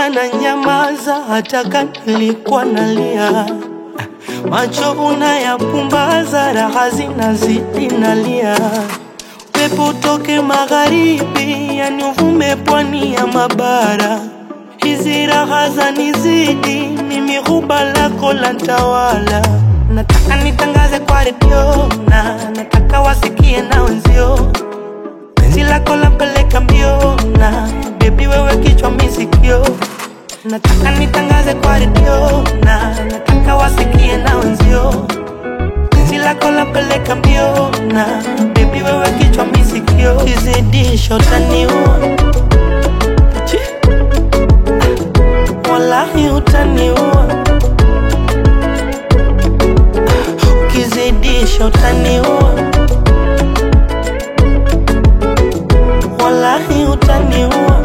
ukiniona na nyamaza, hata kama nilikuwa nalia, macho unayapumbaza, raha zinazidi nalia. Pepo utoke magharibi, yani uvume pwani ya mabara, hizi raha zanizidi, mimi huba lako la ntawala. Nataka nitangaze kwa redio na nataka wasikie na wenzio penzi lako lampeleka mbio na bebi wewe kichwa misikio nataka nitangaze kwa redio na nataka wasikie na wenzio penzi lako lampeleka mbio na bebi wewe kichwa misikio kizidisho taniua Chi. wallahi utaniua ukizidisha utaniua wallahi utaniua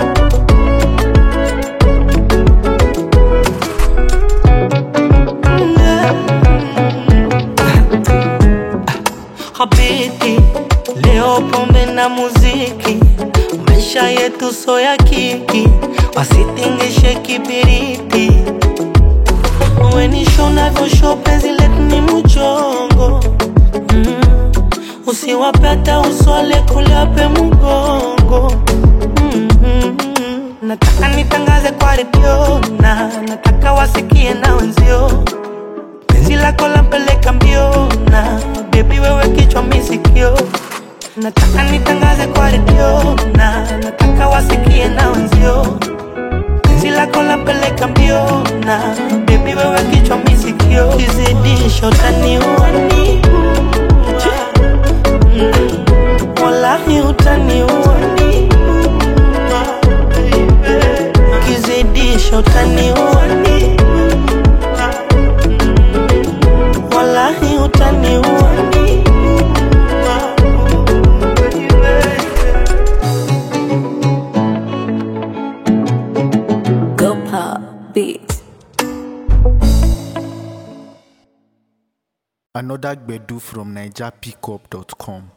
Habiti, leo pombe na muziki, maisha yetu so ya kiki, wasitingishe kibiriti. Wenisho navyosho penzi letu ni mchongo mm. Usiwape hata uswale kuliape mgongo mm -hmm. Nataka nitangaze kwa redio na nataka wasikie na wenzio penzi lako lampeleka mbio na bebi wewe kichwa misikio nataka nitangaze kwa redio na nataka wasikie na wenzio penzi lako lampeleka mbio na bebi wewe kichwa misikio kizidisho taniua Mm. wallahi utaniua kizidisho taniua wallahi utaniua Go pop beats. Another Gbedu from NigerPickup.com.